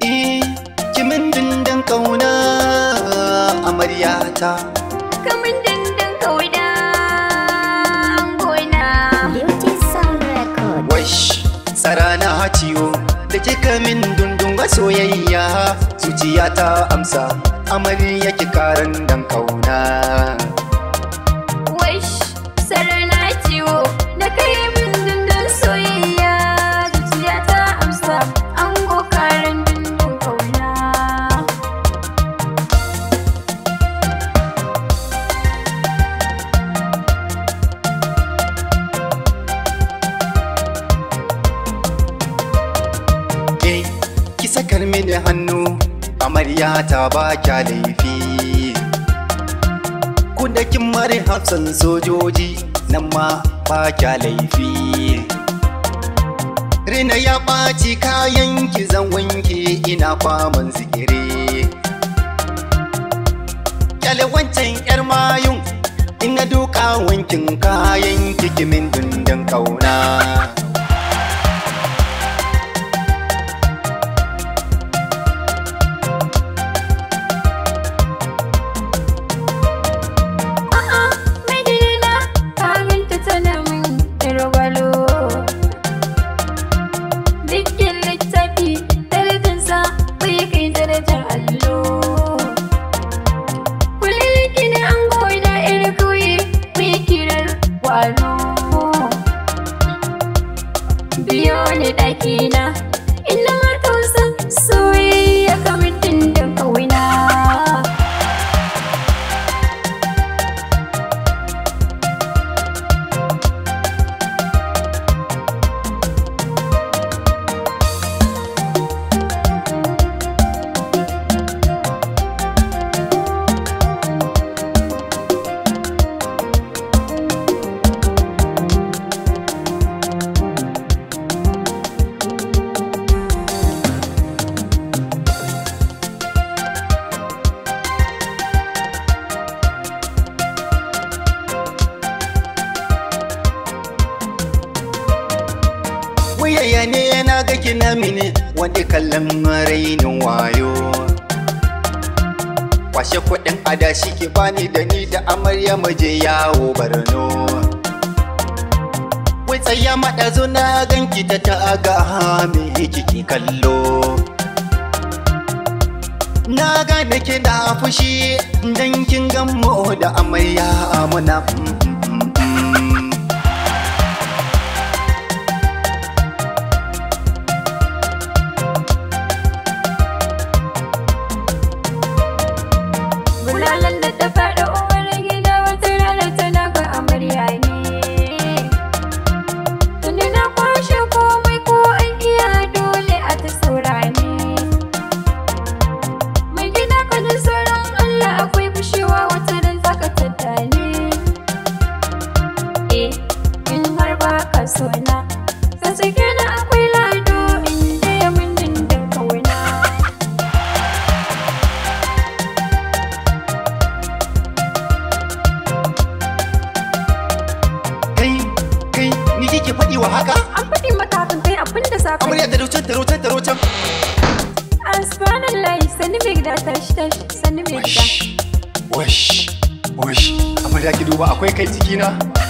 Eh, kimin dindin kauna amaryata. Kamin dindin kauda gona. Beauty Sound Record. Wash, tsara na ciwo da kika min dundun ga soyayya zuciya ta amsa amarya ki karan dan kauna. Wish sarana ciwo da kai min dindin soyayya zuciya ta amsa an gokarin dindin kauna. Eh, ki sakar mini hannu amarya ta ba kya laifi. Ku da kin mare hafsan sojoji nan ma ba kya laifi. Rina ya ɓaci kayan ki zan wanke ina faman zikiri. Kyale wancan 'yar mayun ina duka wankin kayan kikimin dundun kauna. A'a, mai gidana ka ganta tana min irwalo. Dukkin littafi darajarsa bai kai darajar allo. Kullum gina an goyi da iri kauye mai kirar walo. Biyo ni ɗakina, ina matausa soyayya kamar dindin kauna. Wuyaya ne yana ga kina mini wani kallon rainin wayo. Kwashe kuɗin adashi ki bani da ni da amarya muje yawo Borno. Wai tsaya maɗazo na ganki ta taga me kike kallo. Na gane kina fushi dan kin gammo da amarya muna. mm, mm, mm, mm. Bulalan da ta faɗa uwar gida wata rana tana ga amarya ne. Tunda na kwashe komai ko an iya dole a ta saura ne. Mai gida ka ji tsoron Allah akwai fushewa wata ran zaka tattale. Eh, in har ba ka so na, ka sake na akwai lado in ya mun dindin kauna. Kai, kai, ni kike faɗi wa haka? An faɗi maka hakan kai abin da za ka yi. Amarya taro can taro can taro can. Subhanallah, sani mai gida tashi tashi, sani mai gida. Wash, wash, wash. Amarya ki duba akwai kai cikina.